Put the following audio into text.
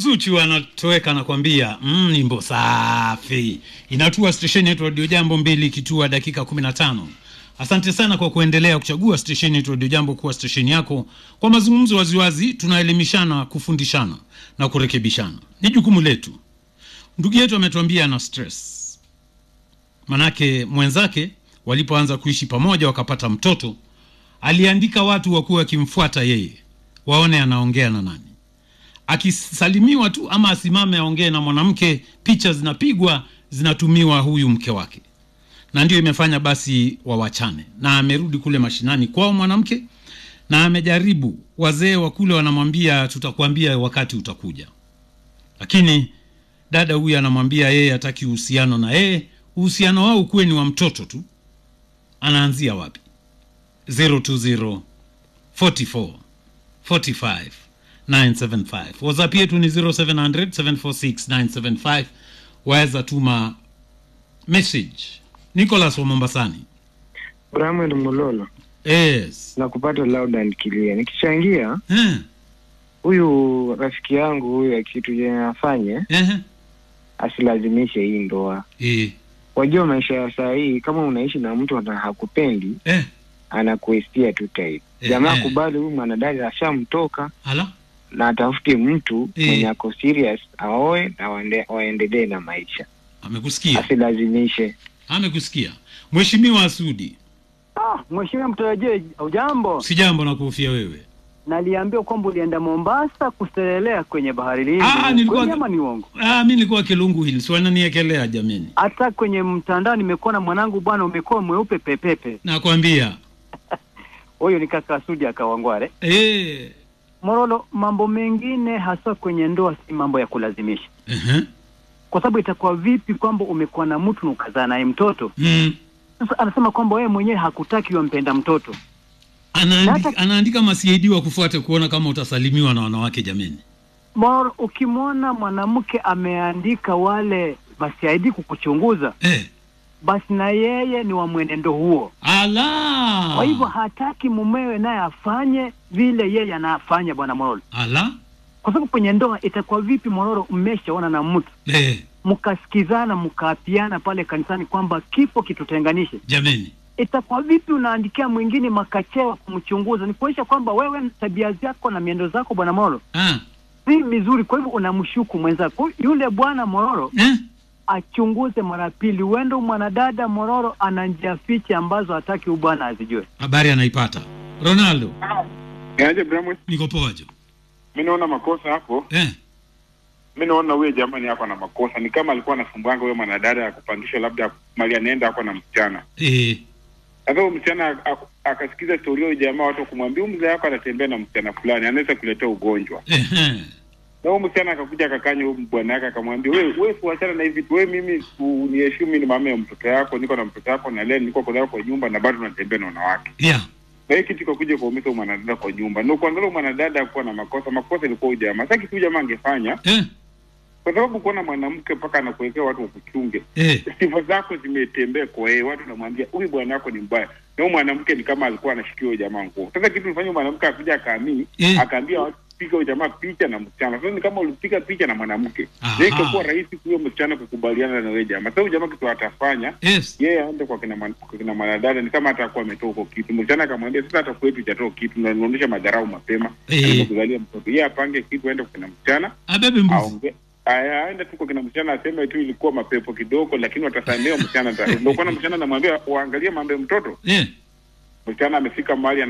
Zuchu anatoweka anakwambia mm, nyimbo safi inatua stesheni yetu Radio Jambo mbili ikitua dakika 15. Asante sana kwa kuendelea kuchagua stesheni yetu Radio Jambo kuwa stesheni yako kwa mazungumzo waziwazi. Tunaelimishana, kufundishana na kurekebishana, ni jukumu letu. Ndugu yetu ametuambia ana stress, manake mwenzake walipoanza kuishi pamoja wakapata mtoto, aliandika watu wakuwa wakimfuata yeye waone anaongea na nani akisalimiwa tu ama asimame aongee na mwanamke, picha zinapigwa zinatumiwa huyu mke wake, na ndio imefanya basi wawachane. Na amerudi kule mashinani kwao mwanamke, na amejaribu, wazee wa kule wanamwambia tutakwambia wakati utakuja, lakini dada huyu anamwambia yeye hataki uhusiano na yeye, uhusiano wao ukuwe ni wa mtoto tu. Anaanzia wapi? 020 44 45 975 whatsapp yetu ni 0700 746 975 waweza tuma message nicholas wa mombasani Bramwel Mulolo yes na kupata loud and clear. Nikichangia eh, huyu rafiki yangu huyu kitu yenye afanye eh, asilazimishe hii ndoa. eh, Wajua maisha ya saa hii, kama unaishi na mtu ana hakupendi eh, anakuestia tu type. Eh, Jamaa eh. kubali huyu mwanadada ashamtoka ala na atafute mtu Eh. mwenye ako serious aoe na waende- waendelee na maisha, amekusikia asilazimishe. amekusikia mheshimiwa asudi Ah, mheshimiwa mtarajie, ujambo? si jambo na kuhofia wewe Naliambiwa kwamba ulienda Mombasa kuselelea kwenye bahari Hindi. Ah, nilikuwa- Kweli ama ni uongo? ah, mi nilikuwa kilungu hili si wananiekelea jameni Hata kwenye mtandao nimekuwa na mwanangu bwana, umekuwa mweupe pepepe. nakwambia Huyo ni kaka Sudi akawangware. eh, Morolo, mambo mengine hasa kwenye ndoa si mambo ya kulazimisha, uh-huh. kwa sababu itakuwa vipi kwamba umekuwa na mtu na ukazaa naye mtoto? mm. Sasa anasema kwamba wewe mwenyewe hakutaki wampenda mtoto. anaandika, Hata- anaandika masiaidi wa kufuate kuona kama utasalimiwa na wanawake jameni Morolo, ukimwona mwanamke ameandika wale masiaidi kukuchunguza, eh. basi na yeye ni wa mwenendo huo. ala Kwa hivyo hataki mumewe naye afanye vile yeye anafanya, bwana Mororo, ala kwa sababu kwenye ndoa itakuwa vipi, Mororo, mmeshaona na mtu eh. mkasikizana mkaapiana pale kanisani kwamba kifo kitutenganishe, jameni itakuwa vipi unaandikia mwingine makachewa kumchunguza? Ni kuonyesha kwamba wewe tabia zako na miendo zako, bwana Mororo, ah. si mizuri. Kwa hivyo unamshuku mwenzako. Yule bwana Mororo eh? achunguze mara pili. Huenda mwanadada Mororo ana njia fiche ambazo hataki huyu bwana azijue. habari anaipata ronaldo Niaje Bramwe, niko poajo mi naona makosa hapo. eh. Mi naona huyo jamani hapa na makosa, ni kama alikuwa anasumbwanga huyo mwanadada ya kupangisha labda mali anaenda hako na msichana. Eh. Sasa huyo msichana ak- ak- akasikiza historia huyo jamaa, watu kumwambia huyu mzee wako anatembea na msichana fulani, anaweza kuletea ugonjwa. Eh. Na huyo msichana akakuja akakanya huyo bwana yake akamwambia, wewe wewe fuachana na hivi, wewe mimi uniheshimu, mimi ni mama ya mtoto yako, niko na mtoto yako na leo niko kwa kwa nyumba na bado natembea na wanawake. yeah. Na hii kitu ikakuja kuumiza huyo mwanadada kwa nyumba. Na kuangalia mwanadada hakuwa na makosa, makosa ilikuwa huyo jamaa. Sasa kitu huyo jamaa angefanya eh. kwa sababu kuona mwanamke mpaka anakuwekea watu wakuchunge, eh. sifa zako zimetembea kwa yeye, watu namwambia huyu bwana wako ni mbaya, na huyu mwanamke ni kama alikuwa anashikia huyo jamaa nguo. Sasa kitu ulifanya mwanamke akuja akaamini, Eh. akaambia watu piga huyo jamaa picha na msichana. Sasa ni kama ulipiga picha na mwanamke, Aha. na ikakuwa rahisi huyo msichana kukubaliana na wewe jamaa. Sasa huyo jamaa kitu atafanya yes. yeye aende kwa kina mwan- kwa kina mwanadada, ni kama atakuwa ametoa huko kitu. Msichana akamwambia sasa, hata kwetu hajatoa kitu, na unaonyesha madharau mapema Eh. alipokuzalia mtoto. Yeye apange kitu, aende kwa kina msichana abebe mbuzi aonge aya aende tu kwa kina msichana aseme tu ilikuwa mapepo kidogo, lakini watasamehewa msichana. ata- Ndio kwa msichana anamwambia waangalie mambo ya mtoto. eh. Msichana amefika mahali